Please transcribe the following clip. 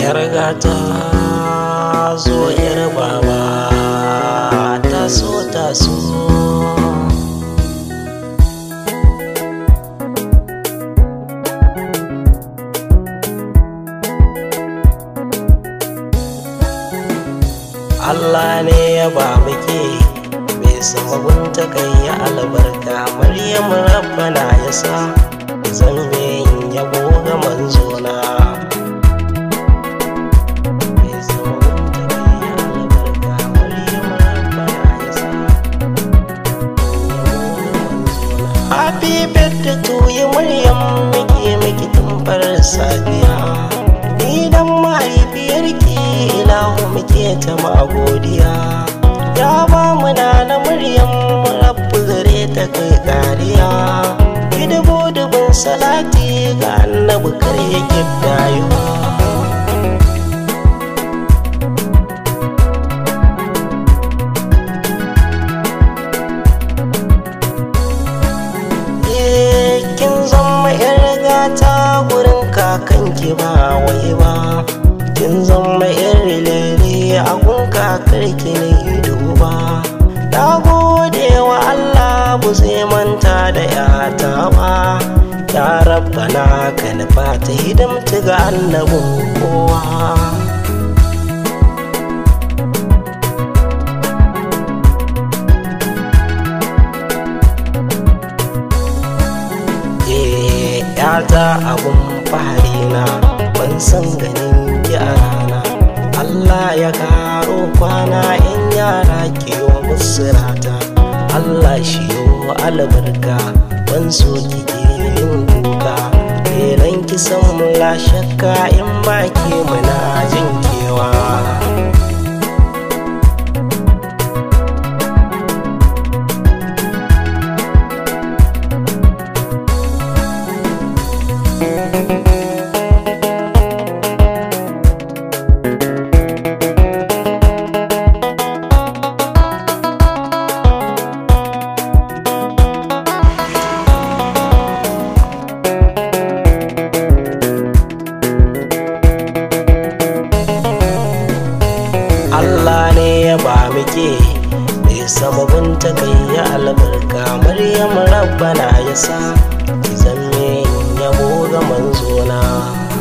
yar gata zo yar baba ta so ta so Allah ne ya ba muke bai sababin ta kai ya albarka Maryam rabbana ya sa zan yin yabo ga manzona Bai sababin ta kai ya albarka, Maryam rabbana ya sa yabo ga manzona. Happy birthday to you Maryam muke miki tumbar safiya Ni dan mahaifiyarki ilahu muke ta magodiya Ya ba mu na na Maryam rabbu gare ta kai kariya Ki dubu dubun salati ga annabi kar ya kiddayo Eh, kin zama yar gata gurin kakanki ba wai ba kin zama yar lele a gun kakarki na ido ba na gode wa Allah bu zai manta da yata ba ya rabbana ka nufa ta hidimta ga annabin kowa Eh, yata abun fahari na ban san ganin ki a rana Allah ya karo kwana in yara kiyo musu rata Allah shi yo albarka ban so ki ke yin kuka Beran ki san mu la shakka in ba ke muna jin kewa Allah ne ya ba muke bai sama binta kai ya albarka Maryam rabbana ya sa ki zamme yabo ga manzona